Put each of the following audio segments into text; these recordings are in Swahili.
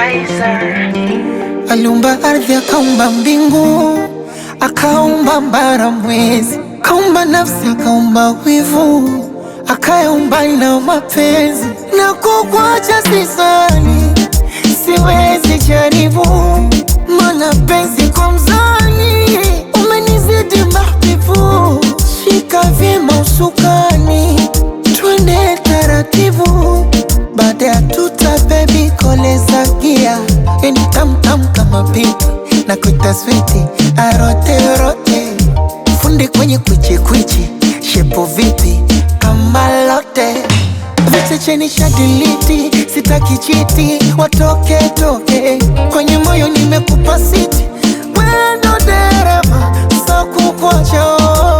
Kaiser. Aliumba ardhi, akaumba mbingu, akaumba mbara, mwezi, akaumba nafsi, akaumba wivu, akayaumba na mapenzi. Na kukwacha sisani, siwezi jaribu, mana penzi kwa mzani, umenizidi mahbibu. Shika vyema usukani, twende taratibu, baada ya tuta bebi koleza gia yani tamtam kama pipi na kuita switi arote rote fundi kwenye kwichi kwichi shepo vipi kama lote vichecheni shadiliti sitaki chiti watoke toke kwenye moyo nimekupa siti wendo dereva so kukwacha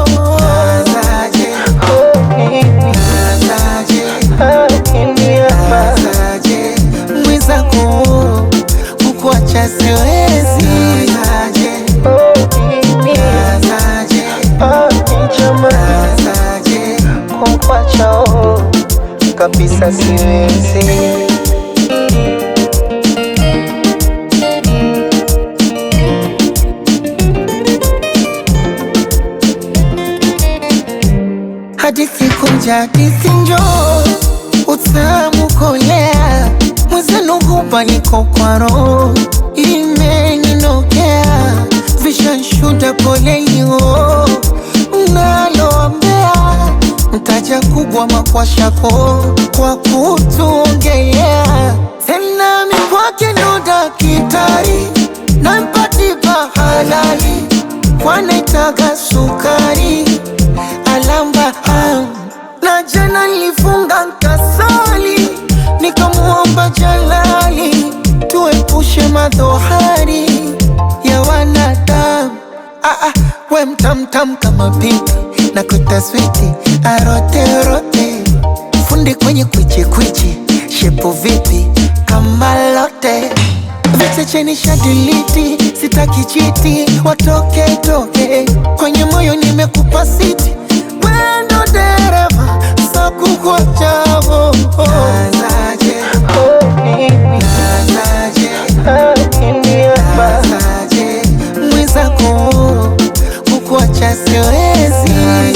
mwizako kukuacha siwezi kukuacha kabisa siwezi hadithi kunja hadithi njoo utamu kolea mwezenu hupa niko kwa roho imeninokea vishanshuda polelio mnaloambea mtaja kubwa makwashako kwa kutuongelea tena mikwake ndo dakitari nampatipa halali kwanaitaga sukari alamba am na jana nilifunga nkasali nikamuomba Jalali tuepushe madhohari ya wanadamu. Ah, ah, we mtamtam kama pipi na kuita switi aroterote fundi kwenye kwichi kwichi shepo vipi kama lote vichecheni shadiliti sitaki chiti watoke toke kwenye moyo nimekupa siti wendo dereva so kukuachavo mwizako kukuacha siwezi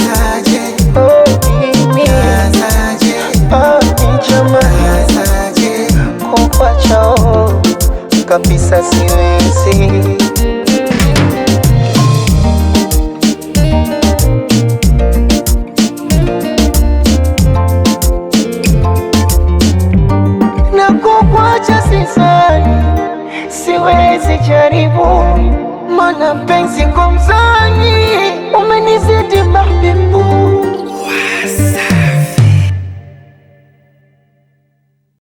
kukuacha kabisa siwezi na kukwacha sisani, siwezi jaribu, mana penzi kwa mzani umenizidi mahbibu